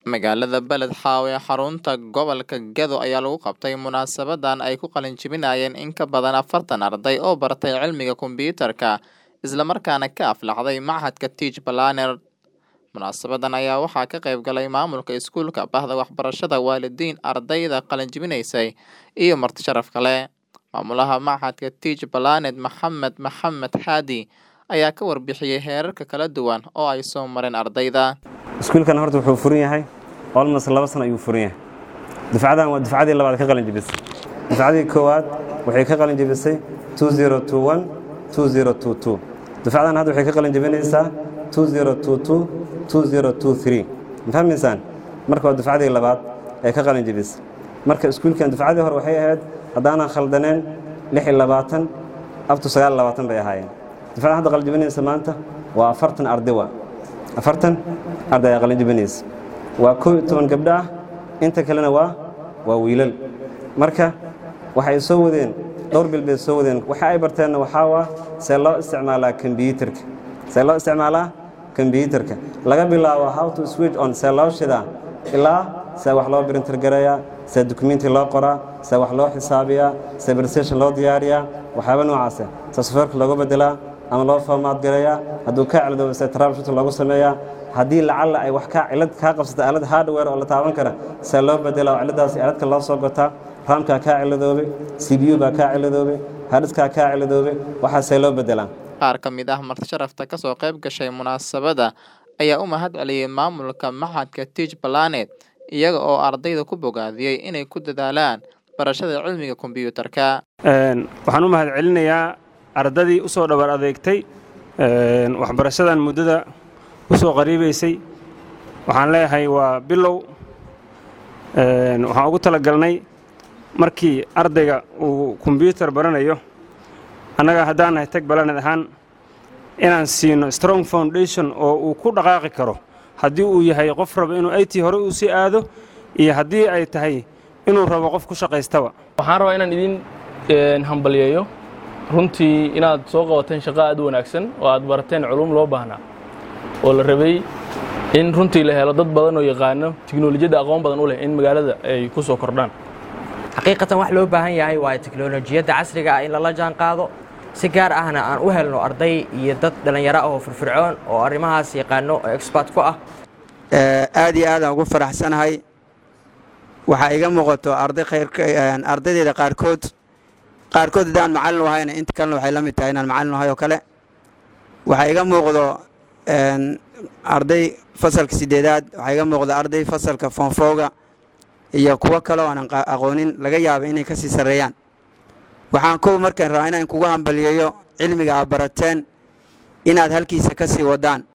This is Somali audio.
Magaalada Beled Xaawo ee xarunta gobolka Gedo ayaa lagu qabtay munaasabadan ay ku qalin jebinayeen in ka badan afartan arday oo baratay cilmiga kombiyuutarka isla markaana ka aflaxday Machadka Teach Planner. Munaasabadan ayaa waxaa ka qayb galay maamulka iskuulka, bahda waxbarashada, waalidiin, ardayda qalin jebinaysay iyo marti sharaf kale. Maamulaha Machadka Teach Planner Maxamed Maxamed Xaadi ayaa ka warbixiyay heerarka kala duwan oo ay soo mareen ardayda. iskuulkan horta wuxuu furan yahay almost laba sano ayuu furan yahay dufcadan waa dufcadii labaad ka qalin jebisay dufcadii koowaad waxay ka qalin jebisay dufcadan hadda waxay ka qalin jebinaysaa ma fahmaysaan marka waa dufcadii labaad ee ka qalin jebisay marka iskuulkan dufcadii hore waxay ahayd haddaanan khaldaneen abtu bay ahaayeen dufcadan hadda qalin jebinaysa maanta waa afartan arday waa afartan arday ay qalin jebinaysa waa koob iyo toban gabdho ah inta kalena waa waa wiilal marka waxay soo wadeen dhowr bil bay soo wadeen waxa ay barteenna waxaa waa see loo isticmaalaa kombiyuutarka see loo isticmaalaa kombiyuutarka laga bilaabo how to switch on see loo shidaa ilaa see wax loo printer gareeyaa see dukumenti loo qoraa see wax loo xisaabiyaa see presentation loo diyaariyaa waxyaaba noocaase see softwareka loogu bedelaa ama loo formaad gareeyaa hadduu kaa ciladoobo see troubleshooting loogu sameeyaa haddii lacalla ay wax kaa cilad kaa qabsata aalad hardware oo la taaban kara see loo bedelaa oo ciladaas aaladka loo soo gotaa raamkaa kaa ciladoobay c b u baa kaa ciladoobay hardiskaa kaa ciladoobay waxaa see loo bedelaa Qaar ka mid ah marti sharafta ka soo qayb gashay munaasabada ayaa u mahad celiyay maamulka Machadka Teach Planner iyaga oo ardayda ku bogaadiyey inay ku dadaalaan barashada cilmiga kombiyuutarka. waxaan u mahad celinayaa ardadii u soo dhabar adeegtay waxbarashadan muddada u soo qariibaysay waxaan leeyahay waa bilow waxaan ugu talagalnay markii ardayga uu kombiyuutar baranayo annaga haddaan nahay tag balaaned ahaan inaan siino strong foundation oo uu ku dhaqaaqi karo haddii uu yahay qof raba inuu it hore uu sii aado iyo haddii ay tahay inuu rabo qof ku shaqaystaba waxaan rabaa inaan idin hambalyeeyo runtii inaad soo qabateen shaqo aad u wanaagsan oo aad barateen culum loo baahnaa oo la rabay in runtii la helo dad badan oo yaqaano tiknolojiyadda aqoon badan u leh in magaalada ay ku soo kordhaan xaqiiqatan wax loo baahan yahay waa teknolojiyadda casriga ah in lala jaan qaado si gaar ahna aan u helno arday iyo dad dhallinyaro ah oo firfircoon oo arrimahaas yaqaano oo expert ku ah aad iyo aadaan ugu faraxsanahay waxaa iga muuqato arday ardaydeeda qaarkood qaarkood haddaan macallin ahayna inta kalena waxay la mid tahay inaan macallin ahay oo kale waxaa iga muuqdo arday fasalka sideedaad waxaa iga muuqdo arday fasalka foonfooga iyo kuwo kale oo aanan aqoonin laga yaaba inay ka sii sarreeyaan waxaan kow markaan rabaa inaan kugu hambaliyeeyo cilmiga aad barateen inaad halkiisa ka sii wadaan